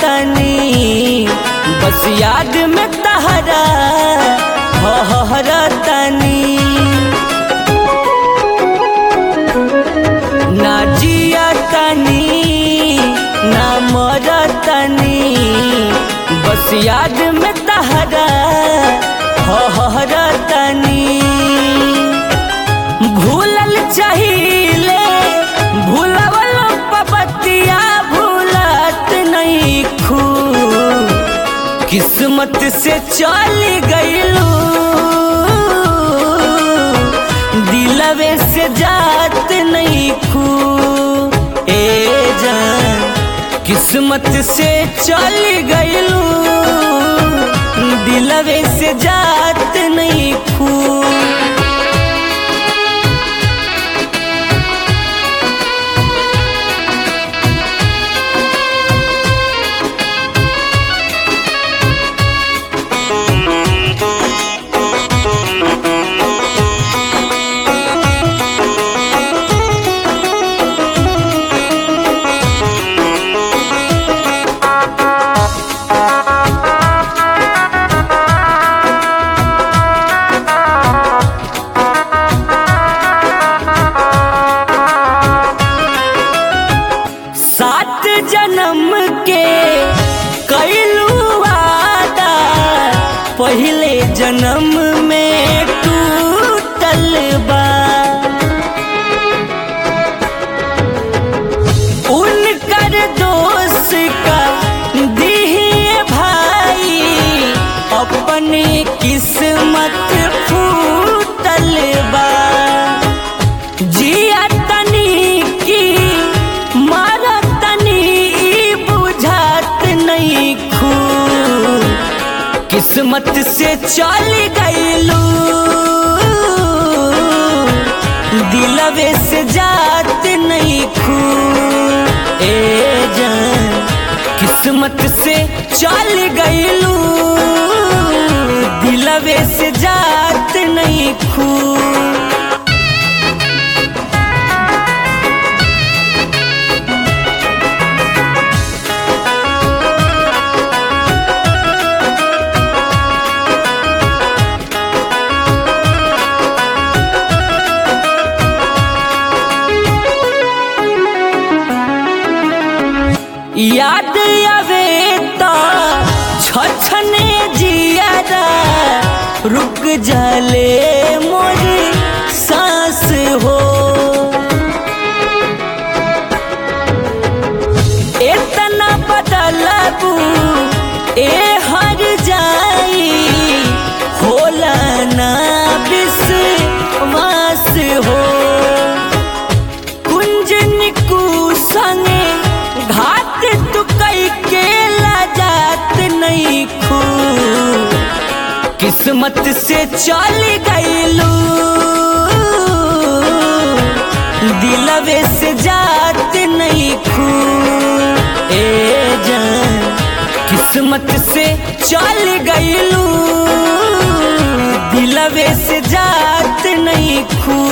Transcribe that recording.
तनी बस याद में तहरा हर तनी ना जिया तनी ना मर तनी बस याद में तहरा हर तनी भूलल चाहिए भूलवल पपतिया भूलत नहीं खू किस्मत से चल गईलू दिलवे से जात नहीं खू ए जान किस्मत से चल गईलू दिलवे से जात नहीं खू सात जन्म के कैलू वादा पहले जन्म में टूटल बा उनकर दोष का दिए भाई अपनी किस्मत फूटल बा जिया तनी की मारा तनी ई बुझात नहीं खू किस्मत से चल गईलू दिलवे से जात नहीं खू ए जान किस्मत से चल गईलू दिलवे से जात नहीं खू याद आवे तो छछने जियादा रुक जाले मोरी सांस हो इतना बदलबू ए हर जाई होला ना विश्वास हो कुंजन कु संगे घात तू कई के जात नहीं खू किस्मत से चल गईलू दिलवे से जात नहीं खू ए जान किस्मत से चल गईलू दिलवे से जात नहीं खू